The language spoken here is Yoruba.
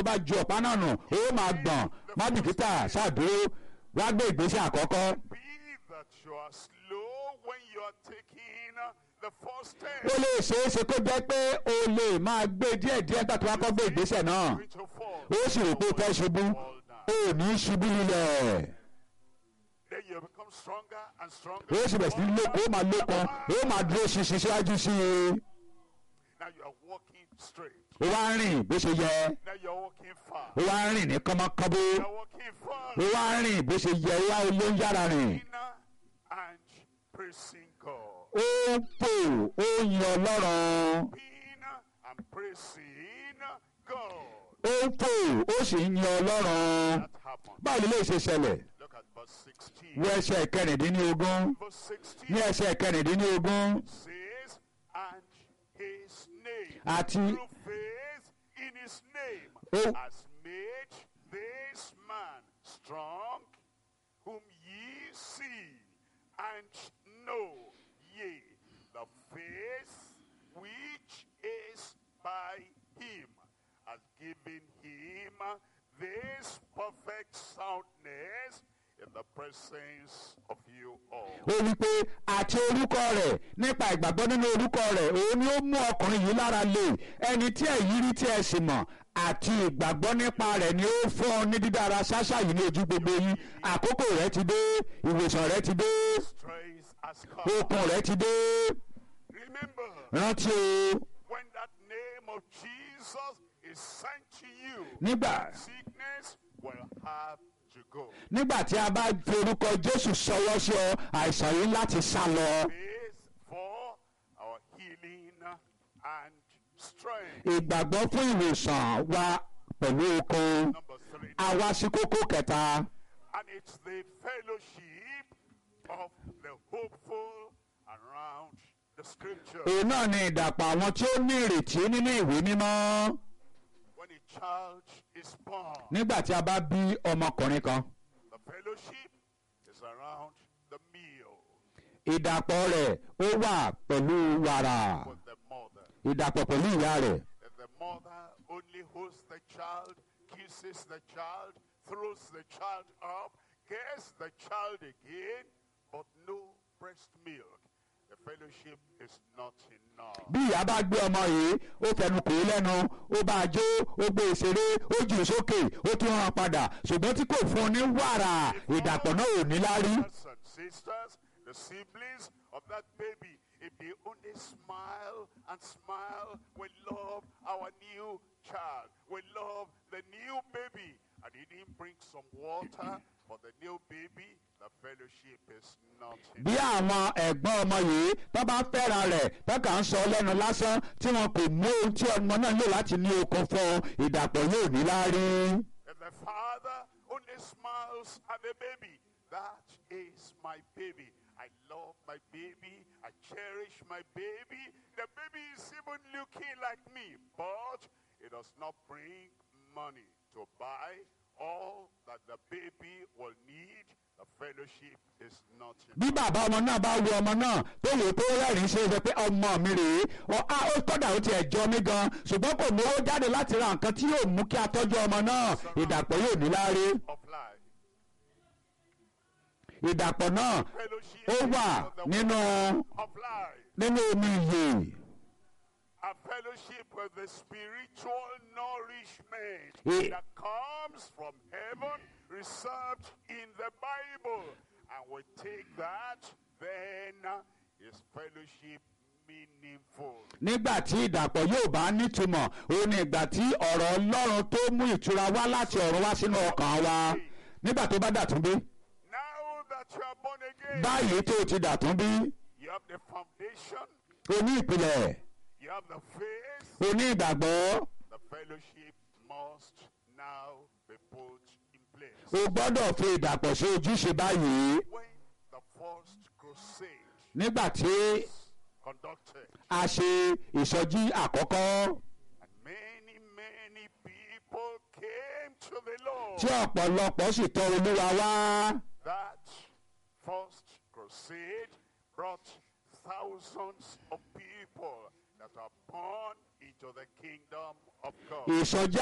bá ju ọ̀pá náà nù ó máa gbọ̀n má bìkítà ṣáàdúró wá gbé ìgbésẹ̀ àkọ́kọ́. Be that you are slow when you are taking uh, the first step. ó lè ṣeé ṣe kó jẹ́ pé o lè máa gbé díẹ̀díẹ̀ gbà tó wá kọ́ gbé ìgbésẹ̀ náà Going to fall. ó sì rò pé o fẹ́ ṣubú Fall down. ó ní ṣubú nílẹ̀ Then you become stronger and stronger. ó sì bẹ̀rẹ̀ sí ní lókun ó máa lókun ó máa dúró ṣinṣin síwájú sí i Now you are walking straight. ó wá ń rìn bó ṣe yẹ Now you are walking fast. ó wá ń rìn ní kánmọ́kánbó You are walking fast. ó wá ń rìn bó ṣe yẹ ó wá ló ń yára rìn Inner and praising God. ó ń pò ó ń yan ọlọ́run Being and praising God. ó ń pò ó sì ń yan ọlọ́run That happened. báwo lè ṣe ṣẹlẹ̀ Look at verse 16. wọ ẹsẹ̀ kẹrìndínlógún Verse ní 16 ẹsẹ̀ kẹrìndínlógún says, and his name, àti through faith in his name, ó has made this man strong, whom ye see and know, ye the faith which is by him has given him this perfect soundness in the presence of you all. ó wí pé àti orúkọ rẹ̀ nípa ìgbàgbọ́ nínú orúkọ rẹ̀ òun ni ó mú ọkùnrin yìí lára lè ẹni tí ẹ̀yin rí tí ẹ sì mọ̀ àti ìgbàgbọ́ nípa rẹ̀ ni ó fún ọ ní dídára ṣáṣá yìí ní ojú gbogbo yín àkókò rẹ̀ ti dé ìwòsàn rẹ̀ ti dé Strength has come. okun rẹ̀ ti dé Remember, rántí o when that name of Jesus is sent to you, nígbà sickness will have to go. nígbà tí a bá fi orúkọ Jésù sọwọ́ sí ọ àìsàn yìí láti sá lọ Faith for our healing and strength. ìgbàgbọ́ fún ìwòsàn wa pẹ̀lú okun Number three. a wá sí kókó kẹta. And it's the fellowship of the hopeful around the scripture. òun náà ni ìdàpọ̀ àwọn tí ó ní ìrètí nínú ìwé mímọ́ When a child is born, nígbà tí a bá bí ọmọkùnrin kan the fellowship is around the meal ìdàpọ̀ rẹ̀ ó wà pẹ̀lú wàrà with the mother. ìdàpọ̀ pẹ̀lú ìyá rẹ̀ If the mother only holds the child, kisses the child, throws the child up, cares the child again, but no breast milk, the fellowship is not enough. bí ìyá bá gbé ọmọ yìí ó fẹnu kò ó lẹ́nu ó bá a jó ó gbé e ṣeré ó jù ú sókè ó tún rán padà ṣùgbọ́n tí kò fún un ní wàrà ìdàpọ̀ náà ò ní lárí Brothers and sisters, the siblings of that baby, if they only smile and smile, we love our new child. We love the new baby. And he didn't bring some water for the new baby. The fellowship is not bí àwọn ẹ̀gbọ́n ọmọ yìí tó bá fẹ́ra rẹ̀ tó kà ń sọ lẹ́nu lásán tí wọn kò mú ohun tí ọmọ náà lò láti ní okun fún un, ìdàpọ̀ yóò ní lárí. If the father only smiles at the baby, that is my baby. I love my baby. I cherish my baby. The baby is even looking like me, but it does not bring money to buy all that the baby will need. The fellowship is not bí enough. bàbá ọmọ náà bá wo ọmọ náà tó wò ó tó rẹ́rìn-ín ṣe é sọ pé ọmọ mi rèé ọ á ó kọ́dà ó tiẹ̀ jọ mí gan ṣùgbọ́n kò mú owó jáde láti ra nǹkan tí yóò mú kí a tọ́jú ọmọ náà ìdàpọ̀ yóò ní lárí. Of life. ìdàpọ̀ náà Fellowship ó wà is the nínú of life. nínú omi ìyè a fellowship with the spiritual nourishment Eh. that comes from heaven, reserved in the Bible. And we take that, then is fellowship meaningful. nígbà tí ìdàpọ̀ yóò bá nítumọ̀ òun ni ìgbà tí ọ̀rọ̀ ọlọ́run tó mú ìtura wá láti ọ̀run wá sínú ọkàn wa nígbà tó bá dàtún bí Now that you are born again, báyìí tó ti dàtún bí you have the foundation, o ní ìpìlẹ̀ you have the faith. o ní ìgbàgbọ́ The fellowship must now be put in place. o gbọ́dọ̀ fi ìdàpọ̀ sí ojúṣe báyìí When the first crusade nígbà tí conducted, a ṣe ìsọjí àkọ́kọ́ And many, many people came to the Lord. tí ọ̀pọ̀lọpọ̀ sì tọ̀ olúwa wá That first crusade brought thousands of people that are born into the kingdom of God. ìsọjí